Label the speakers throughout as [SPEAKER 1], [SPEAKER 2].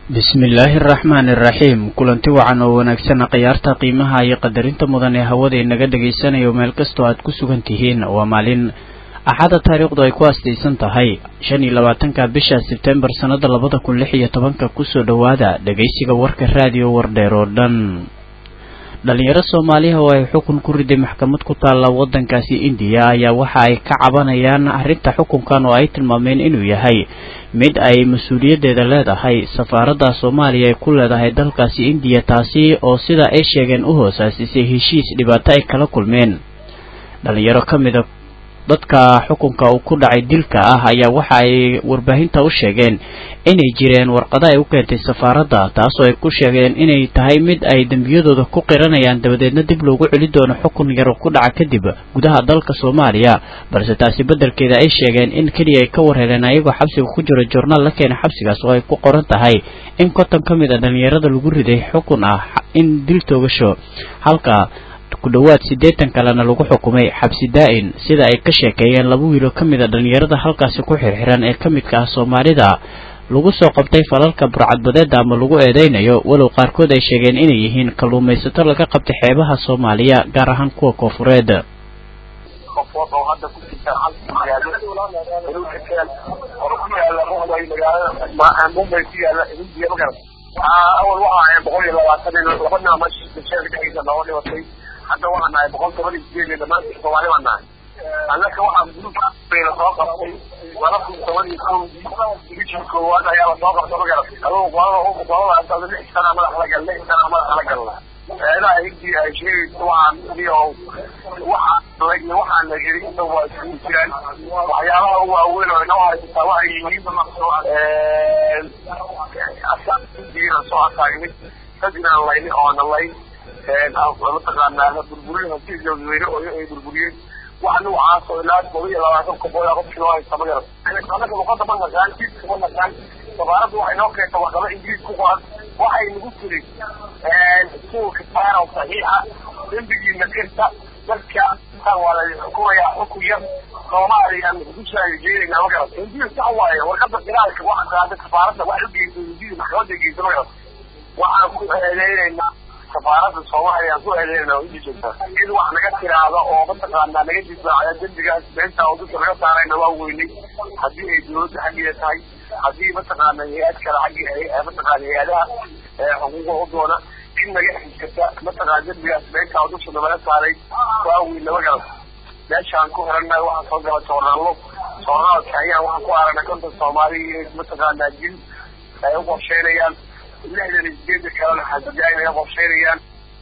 [SPEAKER 1] bismillaahi araxmaani iraxiim kulanti wacan oo wanaagsan khiyaarta qiimaha iyo qadarinta mudan ee hawada inaga dhagaysanayo meel kastoo aad ku sugan tihiin waa maalin axada taariikhdu ay ku astaysan tahay shan iyo labaatanka bisha sebtembar sannada labada kun lix iyo tobanka kusoo dhowaada dhagaysiga warka raadiyo wardheer oo dhan dhalinyaro soomaaliha oo ay xukun ku riday maxkamad ku taalla waddankaasi indiya ayaa waxa ay ka cabanayaan arrinta xukunkan oo ay tilmaameen inuu yahay mid ay mas-uuliyaddeeda leedahay safaaradda soomaaliya ay ku leedahay dalkaasi indiya taasi oo sida ay sheegeen u hoosaasisay heshiis dhibaato ay kala kulmeen dhalinyaro ka mida dadka xukunka uu ku dhacay dilka ah ayaa waxa ay warbaahinta u sheegeen inay jireen warqado ay u keentay safaaradda taasoo ay ku sheegeen inay tahay mid ay dembiyadooda ku qiranayaan dabadeedna dib loogu celi doono xukun yar ku dhaca kadib gudaha dalka soomaaliya balse taasi beddelkeeda ay sheegeen in keliya ay ka warheleen ayagoo xabsiga ku jiro joornaal la keenay xabsigaas oo ay ku qoran tahay in konton ka mid a dhalinyarada lagu riday xukun ah in dil toogasho halka ku dhowaad siddeetan kalena lagu xukumay xabsi daa-in sida ay ka sheekeeyeen laba wiilo ka mid a dhalinyarada halkaasi ku xirxiran ee ka midka ah soomaalida lagu soo qabtay falalka burcadbadeeda ama lagu eedeynayo walow qaarkood ay sheegeen inay yihiin kalluumaysato laga qabtay xeebaha soomaaliya gaar ahaan kuwa koofureed
[SPEAKER 2] awal waxa boqol iyo labaatan laba naama dhexdiisa nooga dhimatay hadda waxaan nahay boqol toban iyo sideed dhamaantii soomaali baan nahay annaka waxaa guruubka lasoo qabtay laba kun toban iyo kow bishii koowaad ayaa lasoo qabtay ma garat adugu qolada qolada lix sana madax la gal lix sana madax la galna eedaha intii ay sheegayso waxaan iyo waxaa waxaan la yiri inta waa isugu jiraan waxyaabaha ugu waaweyn oo inoo haysataa waxay yihiin asaasiina soo ataagmay dad inaan layni oona layn mataqaanaa burburin hantiis dadweyne oo ay burburiyeen wax nuucaas oo ilaa todoba iyo labaatan kobood qofkii loo haysta ma garan anaka luqada ma naqaan jiiska ma naqaan safaaraddu waxay noo keenta warqado ingiriis ku qoran waxay nagu tiri suulka saaro saxiixa dembigiina kirta dadka waa la xukumayaa xukun yar soomaaliya dushaaya jeedayna ma garan ingiriis sax waaye warqada qiraalka waxa qaada safaaradda wax u geysa ingiriis maxkamadda geysa ma garan waxaan ku eedeynaynaa safaaradda soomaaliya ku eedeynaa inta joogtaa cid wax naga tiraahda oo mataqaanaa naga difaacda dembigaas beenta oo dadka naga saarayna waa weynay haddii ay dawladda xaggeeda tahay haddii mataqaana hay-ad kale xaggi mataqaana hay-adaha xuquuqa u doona cid naga xiskata mataqaana dembigaas beenta oo dusha naga saaray waa weyn lama garan meeshaan ku xirannahay waxaan soo gala joornaallo joornaalka ayaan waxaan ku aragnay konton soomaali mataqaanaa jil ay u qorsheynayaan lixdan iyo sideeda kalena xasajaayna ay qorsheynayaan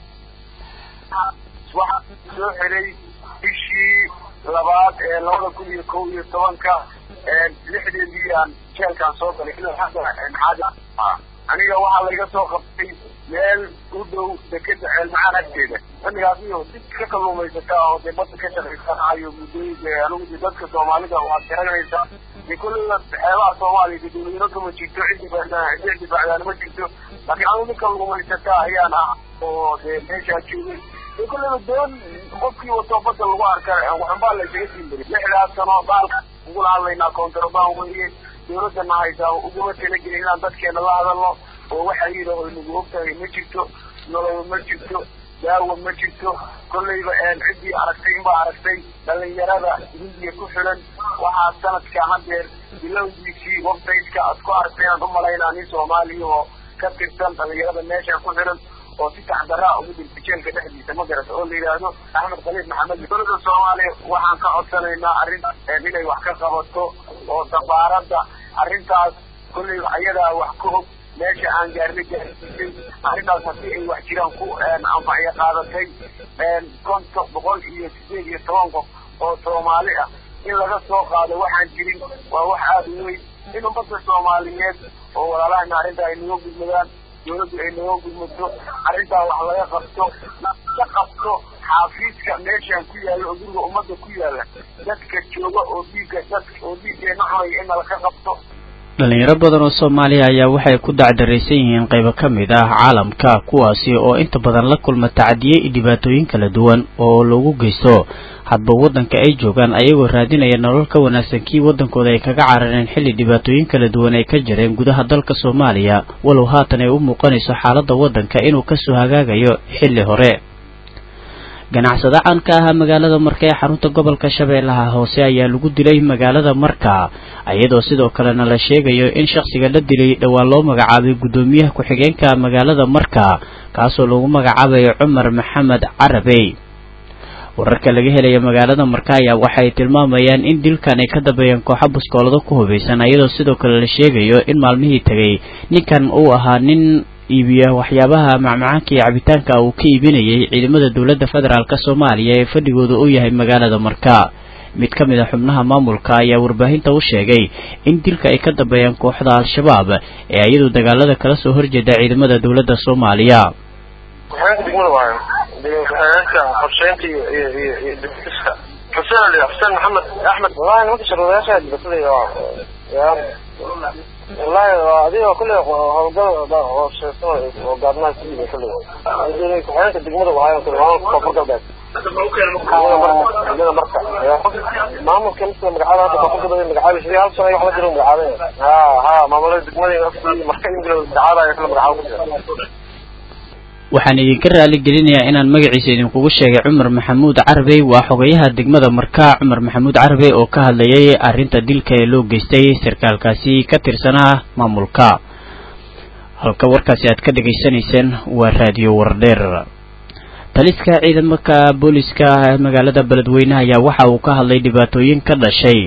[SPEAKER 2] waxaa soo xelay bishii labaad ee labada kun iyo kow iyo tobanka lixdeedii aan jeelkaan soo galay aniga waxaa laiga soo qabtay meel u dhow dekeda ceelmacaan agteeda xilligaas iyo did ka kalluumaysataa oo dee badda ka shaqaysanayo muddooyinka anigu dadka soomaalida waxaad garanaysaa dee kolleyba xeebaha soomaaliya dee dawladnimo kama jirto cid difaacdaan cid difaacdaan ma jirto laakiin anigu nin kalluumaysataa ayaan ah oo dee meeshaa joogay dee kolleyba doon qofkii wato badda lagu arka waxunbaa la isaga siin bari lixdaas sano baalka ugula hadlaynaa kontrabaan weye dawladana haysaa uguma talagelin inaan dadkeena la hadalno oo waxa yidhi oo nagu ogtahay ma jirto noloba ma jirto daawa ma jirto kolleyba ciddii aragtay inbaa aragtay dhalinyarada hindiya ku xilan waxaa sanadka hadeer bilowgiisii websiteka aad ku aragtay inaan umalaynaa nin soomaaliya oo ka tirsan dhalinyarada meesha ku xilan oo si taxdaraa ugu dirtay jeelka dhexdiisa ma garata oo la yidhaahdo axmed khaliif maxamed dowladda soomaaliya waxaan ka codsanaynaa arrin inay wax ka qabato oo safaaradda arrintaas kolley ayadaa wax ka og meesha aan gaarna gaarsiisay arrintaas haddii ay wax jiraan ku anfacyo qaadatay konton boqol iyo sideed iyo toban qof oo soomaali ah in laga soo qaado waxaan jirin waa wax aada u weyn in ummadda soomaaliyeed oo walaalahana arrintaa ay naga gudmadaan dawladdu ay naga gudmato arrintaa wax laga qabto ka qabto xaafiiska meeshaan ku yaalla oo guriga ummadda ku yaalla dadka jooga oo dhiigga dadka oo dhiiggeena cunaya in nala ka qabto
[SPEAKER 1] dhalinyaro badan oo soomaaliya ayaa waxay ku dacdaraysan yihiin qaybo ka mid ah caalamka kuwaasi oo inta badan la kulma tacadiye iyo dhibaatooyin kala duwan oo lagu geysto hadba waddanka ay joogaan ayagoo raadinaya nolol ka wanaagsan kii waddankooda ay kaga carareen xilli dhibaatooyin kala duwan ay ka jireen gudaha dalka soomaaliya walow haatan ay u muuqanayso xaaladda waddanka inuu kasoo hagaagayo xilli hore ganacsado caan ka ahaa magaalada marka ee xarunta gobolka shabeellaha hoose ayaa lagu dilay magaalada marka iyadoo sidoo kalena la sheegayo in shakhsiga la dilay dhowaan loo magacaabay guddoomiyaha ku-xigeenka magaalada marka kaasoo lagu magacaabayo cumar maxamed carabey wararka laga helaya magaalada marka ayaa waxay tilmaamayaan in dilkan ay ka dambeeyeen kooxo buskoolado ku hubaysan iyadoo sidoo kale la sheegayo in maalmihii tegay ninkan uu ahaa nin iibiya waxyaabaha macmacaanka iyo cabitaanka uu ka iibinayay ciidamada dowladda federaalk soomaaliya ee fadhigooda u yahay magaalada marka mid ka mid a xubnaha maamulka ayaa warbaahinta u sheegay in dilka ay ka dambeeyaan kooxda al-shabaab ee iyadu dagaalada kala soo horjeeda ciidamada dowladda soomaaliya
[SPEAKER 2] qorsheynta iyo iyo iyo iyo dibkiska xuseen ali xuseen maxamed axmed wallahi nimanka sharwadayaasha dibatay wallahi waa adiga kulle howlgal oo sheegsan oo gaadmaha ku yimid kulle ku-xigeenka degmada waayo kulle maamulka koonfur galbeed degmada marka maamulka midka magacaada hadda koonfur galbeed magacaabay sidii hal sano wax la jiro magacaabay ha ha maamulada degmada marka ingila magacaabaya kala magacaabo ku jira
[SPEAKER 1] waxaan idinka raali gelinayaa inaan magaciisa idinkugu sheegay cumar maxamuud carabey waa xogayaha degmada marka cumar maxamuud carabey oo ka hadlayay arrinta dilka ee loo geystay sarkaalkaasi ka tirsanaa maamulka halka warkaasi aad ka dhegaysanayseen waa raadiyo wardheer taliska ciidamaka booliska magaalada beledweyne ayaa waxa uu ka hadlay dhibaatooyin ka dhashay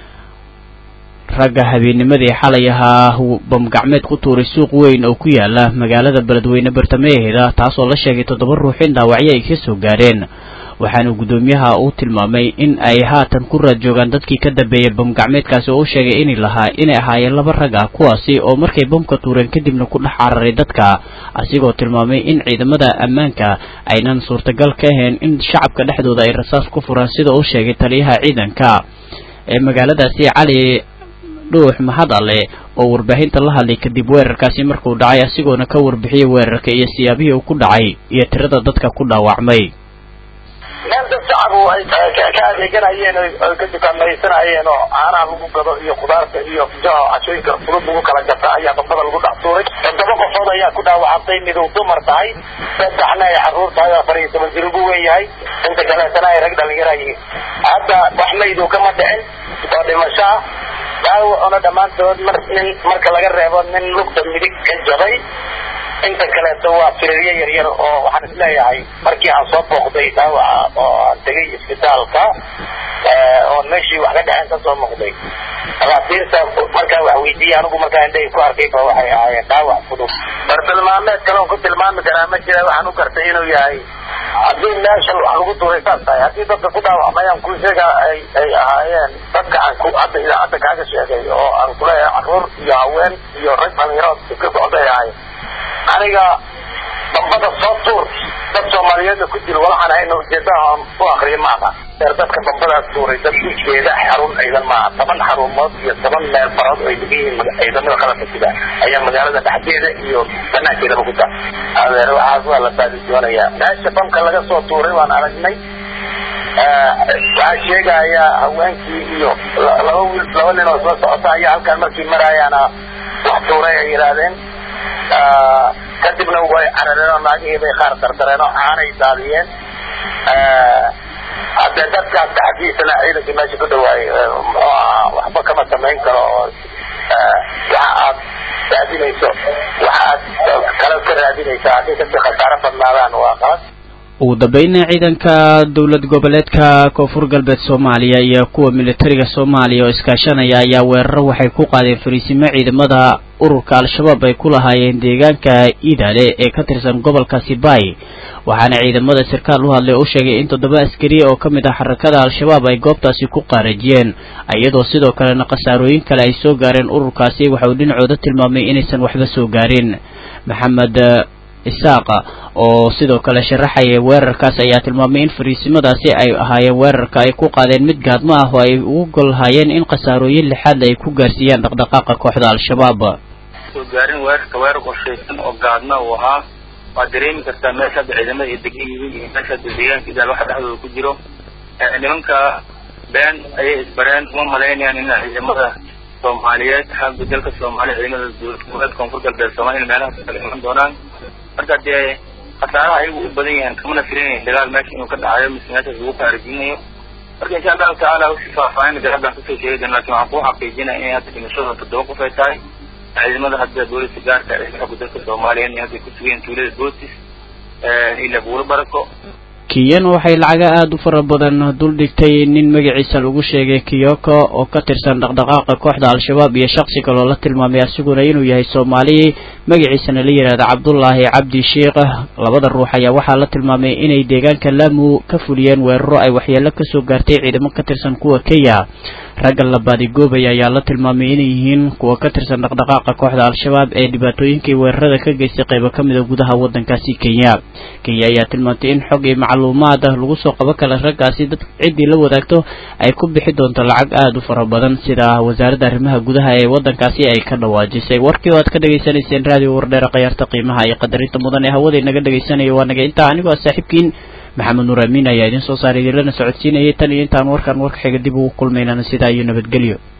[SPEAKER 1] ragga habeennimadii xalay ahaa bamgacmeed ku tuuray suuq weyn oo ku yaala magaalada beledweyne bartamaheeda taasoo la sheegay toddoba ruux in dhaawacyo ay ka soo gaareen waxaana guddoomiyaha uu tilmaamay in ay haatan ku raad joogaan dadkii ka dambeeyay bamgacmeedkaasi oo u sheegay inay lahaa inay ahaayeen laba rag ah kuwaasi oo markay bamka tuureen kadibna ku dhex cararay dadka asigoo tilmaamay in ciidamada ammaanka aynan suurtagal ka ahayn in shacabka dhexdooda ay rasaas ku furaan sida uu sheegay taliyaha ciidanka ee magaaladaasi cali dhuux mahad alle oo warbaahinta la hadlay kadib weerarkaasi markuu dhacay asigoona ka warbixiyey weerarka iyo siyaabihii uu ku dhacay iyo tirada dadka ku dhaawacmay
[SPEAKER 3] meel dad shacabu ay ka adeeganayeen oy ka dukaamaysanayeen oo caanaha lagu gado iyo khudaarta iyo cashooyinka fudud lagu kala gata ayaa bambada lagu dhex tuuray toddoba qofood ayaa ku dhaawacantay miduu dumar tahay saddexna ay xaruur tahay oo afar iyo toban jir ugu weyn yahay inta kaleetana ay rag dhalinyara yihiin hadda wax mayduu kama dhicin oo dhimasho ah dhaawacuna dhammaantood mar nin marka laga reebo nin lugta midig ka jabay inta kaleeto waa firaryo yaryar oo waxaan isleeyahay markii aan soo booqday dhaawaca oo aan tegay isbitaalka oo meeshii wax ka dhaceen ka soo muuqday dhakhaatiirta markaa wax weydiiyey anigu markaa indhahay ku arkay ba waxay ahaayeen dhaawac fudud bartilmaameed kale on ku tilmaami karaa ma jira waxaan u gartay inuu yahay haddii meesha wax lagu duray saas tahay haddii dadka ku dhaawacmayaan ku sheega ay ay ahaayeen dadka aan ku hadda idaacadda kaaga sheegay oo aan kuleeyahay carruur iyo haween iyo rag dhalinyaro ka socday ahaayeen aniga dambada soo tuur dad soomaaliyeedna ku jiro walaxaan hayna ujeedaha u akriyo maaha deer dadka dambadaas tuuray dad ujeeda xarun ciidan maaha toban xarumood iyo toban meel barood ay degan yihiin ciidamada qalabka sida ayaa magaalada dhexdeeda iyo banaankeedaba ku taa adeer waxaas waa la baadi doonayaa meesha bamka laga soo tuuray waan aragnay waxaa sheegaya haweenkii iyo laba wiil laba nin oo soo socota ayaa halkaan markii maraayaana wax tuuray ay yidhaahdeen kadibna way carareen oo naagihii bay qaar dardareen oo caanay daadiyeen haddee dadkaas taxdiisana ciidankii meesha ku dhawaayay muxuu ahaa waxba kama samayn karo oo waxa aad raadinayso waxa aad kale ka raadinaysa haddii kasii khasaaro badnaadaan waa qalad
[SPEAKER 1] ugu dambayna ciidanka dowlad goboleedka koonfur galbeed soomaaliya iyo kuwa militariga soomaaliya oo iskaashanaya ayaa weeraro waxay ku qaadeen fariisimo ciidamada ururka al-shabaab ay ku lahaayeen deegaanka iidale ee ka tirsan gobolka sibay waxaana ciidamada sarkaal u hadlay u sheegay in toddoba askari oo ka mid ah xarakada al-shabaab ay goobtaasi ku qaarajiyeen iyadoo sidoo kalena khasaarooyin kale ay soo gaareen ururkaasi waxa uu dhinacooda tilmaamay inaysan waxba soo gaarin maxamed isaaqa oo sidoo kale sharaxaya weerarkaas ayaa tilmaamay in fariisimadaasi ay ahaayeen weerarka ay ku qaadeen mid gaadmo ah oo ay ugu gol hayeen in khasaarooyin lixaad ay ku gaarsiiyaan dhaqdhaqaaqa kooxda al-shabaab
[SPEAKER 4] soo gaarin weerarka weerar qorshaysan oo gaadma uu ahaa waad dareemi kartaa meesha hadda ciidamada ay degan yihiin iyo meesha hadda deegaanka idaal waxa dhexdooda ku jiro nimanka been ayay isbareen uma malaynayaan in ciidamada soomaaliyeed xagga dalka soomaaliya ciidamada dowlad goboleed koonfur galbeed soomaaliya in meelahaas kala iman doonaan marka dee khasaaraha ayagu u badan yahaan kamana filinayn dagaal meesha inuu ka dhacayo mise meeshaas lagu kaarajinayo marka insha allahu tacaala wixii faahfaahin garaadaan kasoo sheegi doona lakin waxaan kuu xaqiijinaya inay hadda dhimashada toddoba qof ay tahay ciidamada hadda booliska gaarka ee xagga dalka soomaaliya inay hadda kusugayen tuulada bootis ila buuro barako
[SPEAKER 1] kiyan waxay lacaga aada u fara badan duldhigtay nin magaciisa lagu sheegay kiyoko oo ka tirsan dhaqdhaqaaqa kooxda al-shabaab iyo shaksi kaloo la tilmaamay asiguna inuu yahay soomaali magaciisana la yidhahda cabdullaahi cabdi sheikh labada ruux ayaa waxaa la tilmaamay inay deegaanka laamu ka fuliyeen weeraro ay waxyeelo kasoo gaartay ciidamo ka tirsan kuwa kenya ragga la baadigoobay ayaa la tilmaamay inay yihiin kuwa ka tirsan dhaqdhaqaaqa kooxda al-shabaab ee dhibaatooyinkii weerarada ka geystay qaybo ka mid a gudaha waddankaasi kenya kenya ayaa tilmaamtay in xog iyo macluumaad ah lagu soo qaban kara raggaasi dad ciddii la wadaagto ay ku bixi doonto lacag aada u fara badan sida wasaaradda arrimaha gudaha ee waddankaasi ay ka dhawaajisay warkii oo aad ka dhegaysanayseen raadiyo wardheera khayaarta qiimaha iyo qadarinta mudan ee hawada inaga dhegaysanaya waa naga intaa anigoo a saaxiibkiin maxamed nuur amiin ayaa idiin soo saaray idinlana socodsiinayay tan iyo intaan warkan warka xiga dib ugu kulmaynana sidaa iyo nabadgelyo